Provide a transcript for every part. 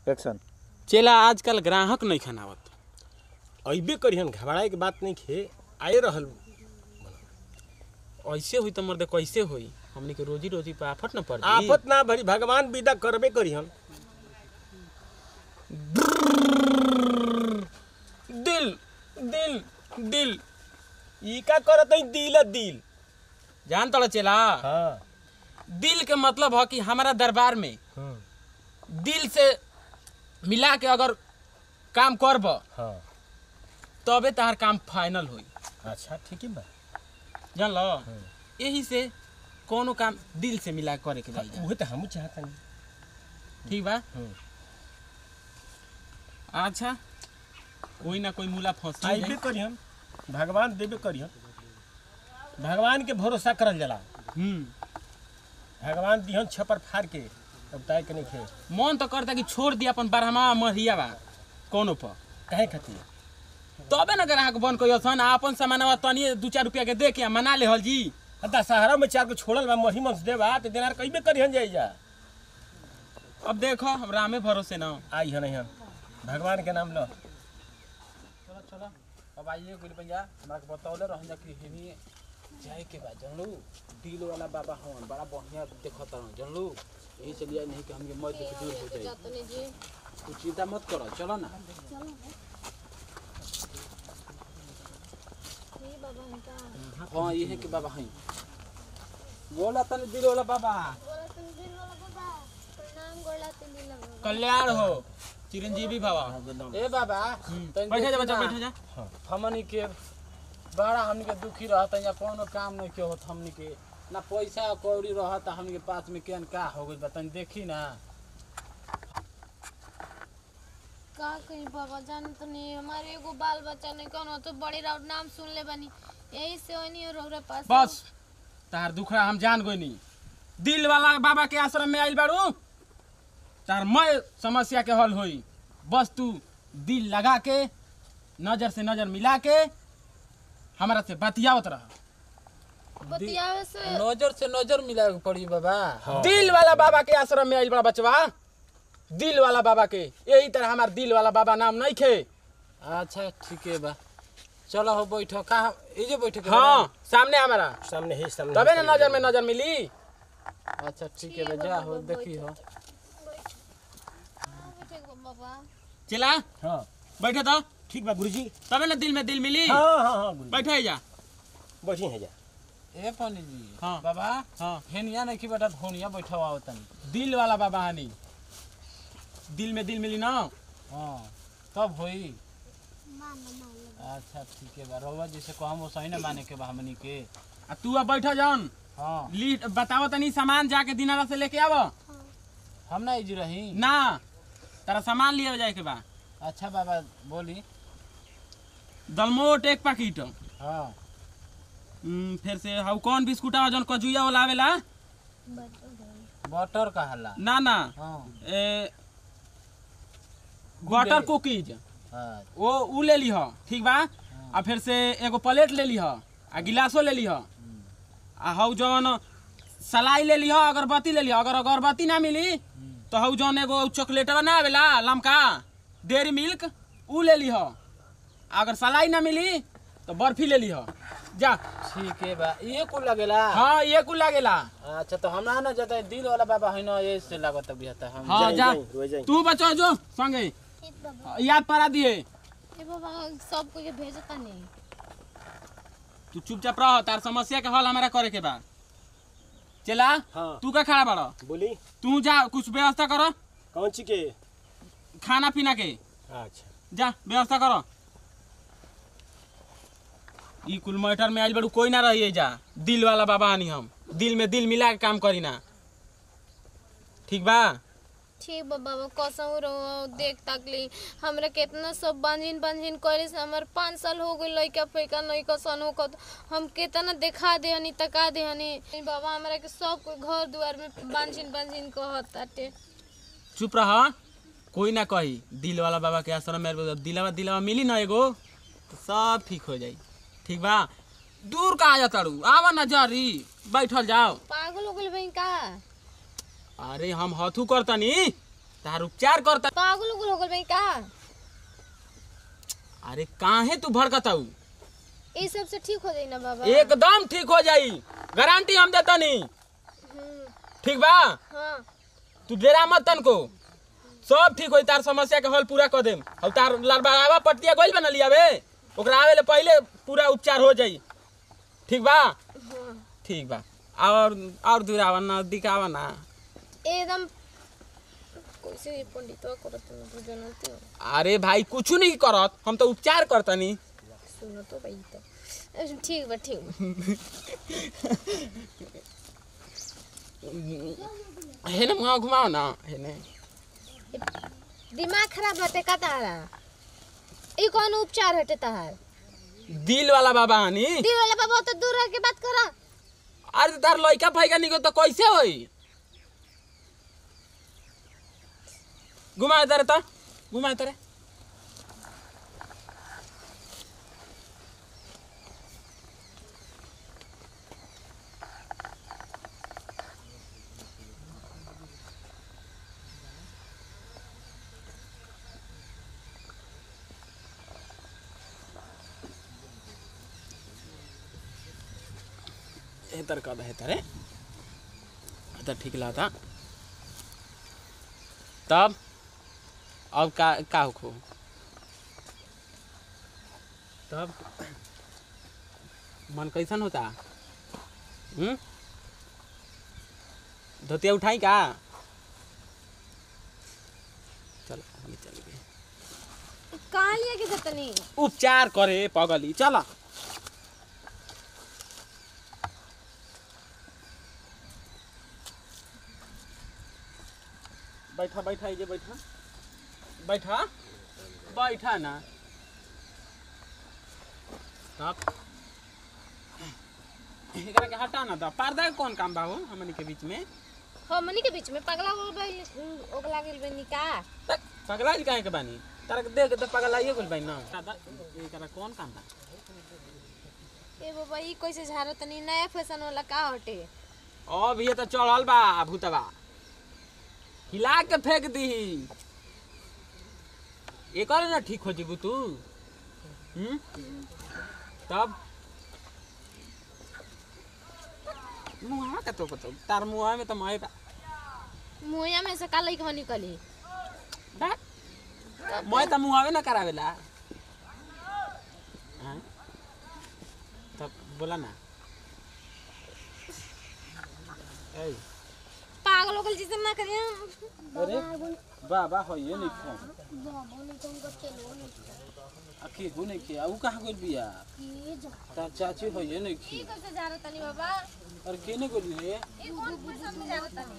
Action चेला आजकल ग्राहक नहीं खनावत अइबे करिहन घबराए के बात नहीं खे आए रहल ऐसे हुई तो मर्द कैसे हुई हमनी के रोजी रोजी पे आफत न पड़ आफत ना भरी भगवान विदा करबे करिहन दिल दिल दिल ई का करत है दिल दिल जान तोड़ा चेला हाँ दिल के मतलब है कि हमारा दरबार में हम्म, दिल से मिला के अगर काम करब हाँ तबे तहार काम फाइनल हुई अच्छा ठीक है बा जान लो यही से कोनो काम दिल से मिला के करे के जाई उहे तो हमहू चाहत हनी ठीक बा हम्म। अच्छा कोई ना कोई मूला फंसी आइबे जाई। करिहन भगवान देबे करिहन भगवान के भरोसा करल जाला हम्म भगवान दिहन छपर फाड़ के अब ताय के नहीं खे मन तो करता कि छोड़ दिया अपन बारहमा मरिया बा कोनो पर काहे खातिर तबे ना ग्राहक बन कोई सन अपन सामानवा तनी दू चार रुपया के दे के मना ले हल जी अदा सहारा में चार को छोड़ल बा मही मंस देबा तो दिनार कइबे करिहन जाई जा अब देखो हम रामे भरोसे ना आई हन हन भगवान के नाम लो चलो चलो अब आइए गुल भैया हमरा के बतौले रहन जा कि हिनी जाए के बा जानलू दिल वाला बाबा हवन बड़ा बढ़िया देखत रहन जानलू यही से लिया नहीं कि हमके मौत के दूर हो जाए तू चिंता मत करो चलो ना हाँ ये है कि बाबा हैं बोला तने दिल वाला बाबा कल्याण हो चिरंजीवी भवा ए बाबा तनी बैठे जा देखी बच्चा ना, बैठे जा हमनी के बड़ा हमनी के दुखी रहता या कोनो काम नहीं के होत हमनी के ना पैसा कौड़ी रहता हमनी के पास में केन का हो गइल बा तनी देखी ना का कहीं बाबा जान तो नहीं हमारे एगो बाल बच्चा नहीं कौन तो बड़े राउत नाम सुन ले बनी यही से वही रौरा पास बस तार दुखड़ा हम जान गई नहीं दिल वाला बाबा के आश्रम में आइल बाड़ू तार मैं समस्या के हल होई बस तू दिल लगा के नजर से नजर मिला के हमारा से बतियावत रह बतियावे से नजर से नजर मिला के पड़ी बाबा दिल वाला बाबा के आश्रम में आइल बड़ा बचवा दिल वाला बाबा के यही तरह हमार दिल वाला बाबा नाम नहीं खे अच्छा ठीक है बा चलो हो बैठो कहाँ ये जो बैठे के हाँ सामने हमारा सामने है सामने तबे ना नजर में नजर मिली बा? अच्छा ठीक है बा जा हो देखी हो बैठे गो बाबा चिला हाँ बैठे तो ठीक बा गुरुजी तबे ना दिल में दिल मिली हाँ हाँ हाँ गुरुजी बैठे जा बैठी है जा ए पंडित जी हाँ। बाबा हाँ हेनिया नहीं की बेटा धोनिया बैठा हुआ तनी दिल वाला बाबा हनी दिल में दिल मिली ना हाँ तब होई अच्छा ठीक है बा रउआ जैसे कहम वो सही ना माने के बा हमनी के आ तू अब बैठा जान हाँ ली बताओ तनी सामान जाके दिनारा से लेके आव हम ना इजी रही ना तारा सामान लिए जाए के बा अच्छा बाबा बोली दलमोट एक पैकेट हाँ हम्म, फिर से हाउ कौन बिस्कुट जौन कजुया वाला आवेला बटर का हल्ला ना ना हाँ ए बटर कुकीज हाँ वो उ ले लीह ठीक बा आ फिर से एगो प्लेट ले लीह आ गिलासो ले लीह आ हौ जौन सलाई ले लीह अगरबत्ती ले लीह अगर अगरबत्ती ना मिली तो हौ जौन एगो चॉकलेटवा ना आवेला लमका डेयरी मिल्क उ ले लीह अगर सलाई ना मिली तो बर्फी ले लीह जा ठीक है बा ये कुल लगेला हाँ ये कुल लागेला अच्छा तो हमरा ना जाता है दिल वाला बाबा है ना ये से लागत बिहता हम हाँ जाई, जा जाई, रोई जाई। तू बचो जो संगे ठीक बाबा याद पड़ा दिए ए बाबा सब को के भेजता नहीं तू चुपचाप रह तार समस्या के हल हमारा करे के बा चला हाँ तू का खड़ा बड़ा बोली तू जा कुछ व्यवस्था करो कौन ची के खाना पीना के अच्छा जा व्यवस्था करो ई कुल मैटर में आइल बड़ू कोई ना रहिए जा दिल वाला बाबा आनी हम दिल में दिल मिला के काम करी ना ठीक बा ठीक बा बाबा कसम रहो देख तकली हमरा केतना सब बांझिन बांझिन करे से हमर पाँच साल हो गई लइका फैका लइका सन हो कत हम केतना देखा दे हनी तका दे हनी बाबा हमरा के सब कोई घर दुआर में बांझिन बांझिन कहत ताटे चुप रह कोई ना कही दिल वाला बाबा के आश्रम में दिलावा दिलावा मिली ना एगो तो सब ठीक हो जाई ठीक बा दूर कहाँ जा तारू आवा ना जरी बैठल जाओ पागल हो गइल बहन का अरे हम हथू करतनी तार उपचार करता पागल उगल हो गल भाई का अरे काहे तू भड़कताऊ ये सब से ठीक हो जाई ना बाबा एकदम ठीक हो जाई गारंटी हम देतनी हम्म, ठीक बा हाँ तू डेरा मत तन को सब ठीक होई तार समस्या के हल पूरा कर देम और तार लड़बड़ावा पट्टिया गोइल बना लिया बे ओकरा आवे ले पहले पूरा उपचार हो जाई ठीक बा हाँ ठीक बा और और दूर आवा ना दिखावा ना एकदम कैसे पंडितवा करत न तू जानती हो अरे भाई कुछ नहीं करत हम तो उपचार करतनी सुनो तो भाई तो अ, ठीक बा ठीक बा हेने मुँह घुमाओ ना हेने दिमाग खराब रहते का तारा ई कौन उपचार हटे तार दिल वाला बाबा हनी दिल वाला बाबा तो दूर रह के बात करा अरे तार लइका फैका निको तो कैसे होई घुमाए तारे तो घुमाए तारे हेतर कद हेतर है हेतर ठीक ला था तब अब का का हो तब मन कैसन होता हम्म धोतिया उठाई का चलो हम चल गए कहाँ लिया के जतनी उपचार करे पगली चला बैठा बैठा ये बैठा बैठा बैठा ना तब एकरा के हटा ना तो पर्दा के कौन काम बा हो हमनी के बीच में हमनी के बीच में पगला हो गई ओगला गेल बनी का तक पगला जी काहे के बानी तारा के देख के तो पगला आइए गेल बानी ना दादा एकरा कौन काम बा ए बाबा ई कैसे झारो तनी नया फैशन वाला का हटे अब ये तो चढ़ल बा भूतबा हिला के फेंक दी एक ना ठीक हो जीबू तू हम्म तब मुहा का तो पतो तार मुहा में तो मैं बा मुहैया में से का लइका निकली बा मैं तो मुहावे ना करावेला हाँ? तब बोला ना ए पागल ओगल जैसे ना करिए अरे बाबा हो ये नहीं खो आखिर हो नहीं किया वो कहाँ गोल बिया तार चाची हो ये नहीं ई खी कैसे झारो तनी बाबा और केने गोली रे ई कौन फैशन में झारो तनी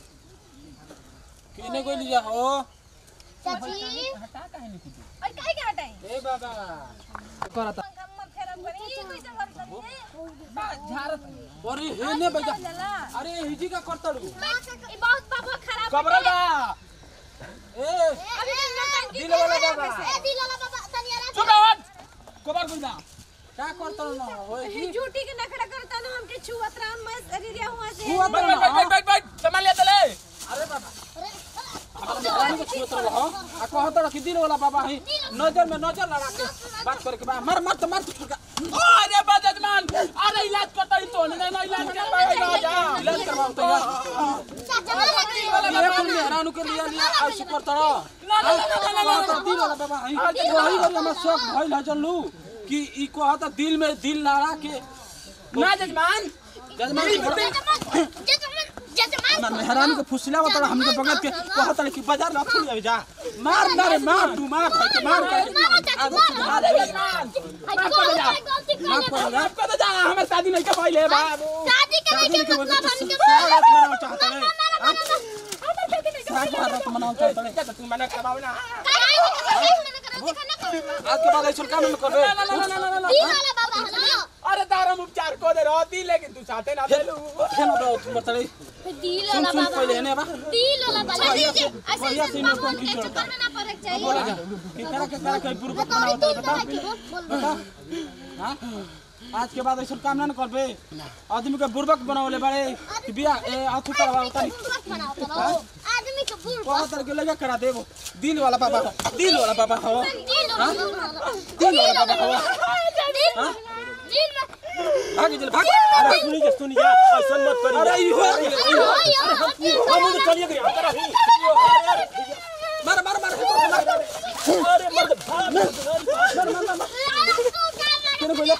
केने गोली जा हो चाची हटा काहे नहीं कुछ और काहे के हटाई ए बाबा करता मत खराब करी ई कैसे झारो तनी अरे हे ने बजा अरे हिजी का करता रू ई बहुत बाबा खराब कबरा बा ए अभी नौटंकी दिल वाला बाबा ए दिल वाला बाबा तनी आराम चुप आवाज कबर गुंडा क्या करता ना होए से झूठी के नखरा करता ना हमके छुअत राम मैं शरीरिया हुआ से हुआ बैठ बैठ बैठ बैठ बैठ संभाल लिया तले अरे बाबा रानी को छुअत रहो आ कहत रहो कि दिल वाला बाबा है नजर में नजर लड़ा के बात करे के बा मर मर तो मर तो छोड़ ओ अरे बजजमान अरे इलाज करता ही तो नहीं ना इलाज कर पाए ना जा इलाज करवाओ तो यार ये कुल मेहरानू के लिए लिया ऐसे करता रहो ना ना ना ना ना दिल वाला बाबा है वही वाला मैं शौक भइल है जन लू कि ई कहता दिल में दिल लड़ा के ना जजमान जजमान ना मेहरान के फुसला बता हमके बगल के कहत कि बाजार ला खुल जावे जा मार ना रे मार तू मार भाई के मार कर आगो सुधार ले मार कर जा मार कर जा कर जा हमर शादी नहीं के पहले बाबू शादी के शादी नहीं के के वजह मतलब से हमके सारा मनाओ चाहते हैं हमर बेटी नहीं सारा रात मनाओ चाहते हैं क्या तू मना करवाओ ना काहे मैंने करा दिखा ना करो आज के बाद ऐसा काम न कर ना ना ना ना ना दिल वाला बाबा हलो अरे तारम उपचार को दे रहती लेकिन तू चाहते ना दे लू खेलो दो तुम बता दिल सुन वाला सुन बाबा पहले ने बा दिल वाला बाबा ऐसे बढ़िया ऐसे से बाबा इनको के की चक्कर में ना पड़े चाहिए बोला जा कि करा के करा के पूर्व बनाओ तो बता बता हाँ? आज के बाद ऐसा काम ना न करबे आदमी के बुर्बक बनावले बड़े कि बिया ए अथु करवा उतारी आदमी के बहुत तरह के लगा करा देबो दिल वाला बाबा हो, दिल वाला बाबा हो दिल दिल वाला बाबा हो दिल भाग जल भाग अरे सुनी जा सुनी जा ऐसा मत करी अरे ई हो हम तो चलिए गए अंदर ही मार मार मार मार अरे मर्द भाग केने बोले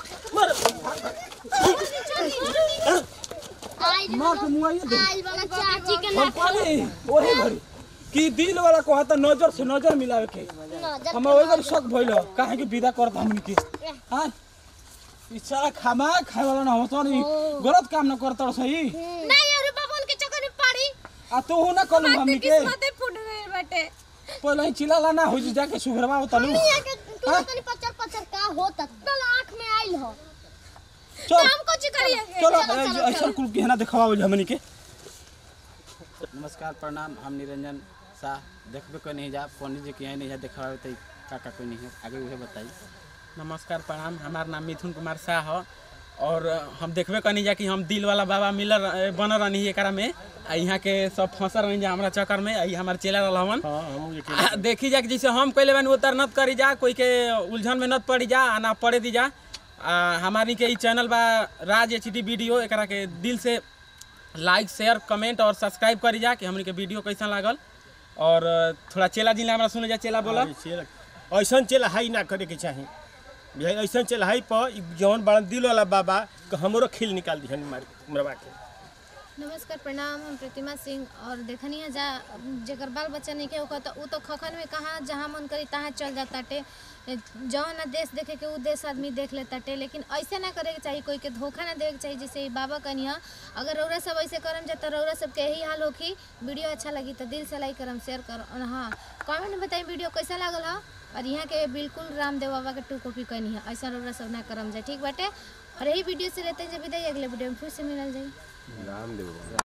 आई मार के मुआइए दे आई वाला चाची के हम पानी वही घड़ी कि दिल वाला को त नजर से नजर मिलावे के नजर हम वही घड़ी शक भइल काहे कि विदा करत हमनी के हां ई सारा खामा खाए वाला ना होतो नहीं गलत काम न करत सही नहीं अरे बाबा उनके चक्कर में पड़ी आ तू हो ना कलू हमनी के किस्मते फूट गई बाटे पहले ही चिल्ला ना हो जाके सुघरवा उतलू मिया के तू तनी पचर पचर का होता तल आंख में आइल हो चल हम कुछ करिए चलो ऐसा कुल के ना दिखावा हमनी के नमस्कार प्रणाम हम निरंजन शाह देखबे कोई नहीं जा पंडित जी के यहाँ नहीं जा देखावे तो काका कोई नहीं है आगे उहे बताई नमस्कार प्रणाम हमार नाम मिथुन कुमार शाह है और हम देखबे कनी जा कि हम दिल वाला बाबा मिलर बनल रहनी एकरा में आ यहाँ के सब फंसल रही जा हमारा चक्कर में आई हमार चेला रहवन हां हम ये आ, देखी जा कि जैसे हम कैले बानी उतर नत करी जा कोई के उलझन में नत पड़ी जा आ ना पड़े दी जा आ, हमारी के ई चैनल बा राज एच डी वीडियो एकरा के दिल से लाइक शेयर कमेंट और सब्सक्राइब करी जा कि हमनी के वीडियो कैसा लागल और थोड़ा चेला जिला हमरा सुने जा चेला बोला ऐसा चल हाई ना करे के चाही भाई ऐसा चल हाई पर इ जौन बड़ा दिल वाला बाबा के हमरो खिल निकाल दिहन मार मरवा के नमस्कार प्रणाम हम प्रतिमा सिंह और देखनी है जा जगर बाल बच्चा नहीं के होगा तो उ तो खखन में कहाँ जहाँ मन करी तहाँ चल जाता टे जहाँ ना देश देखे के उ देश आदमी देख लेता टे लेकिन ऐसे ना करे के चाहिए कोई के धोखा ना देवे के चाहिए जैसे ई बाबा कनिया अगर रौरा सब ऐसे करम जा तो रौरा सबके यही हाल होखी वीडियो अच्छा लगी तो दिल से लाइक करम शेयर कर और हाँ कमेंट में बताई वीडियो कैसा लागल हा और यहाँ के बिल्कुल रामदेव बाबा के टू कॉपी कनी है ऐसा रौरा सब ना करम जाए ठीक बाटे और यही वीडियो से रहते हैं जब विदाई अगले वीडियो में फिर से मिलल जाए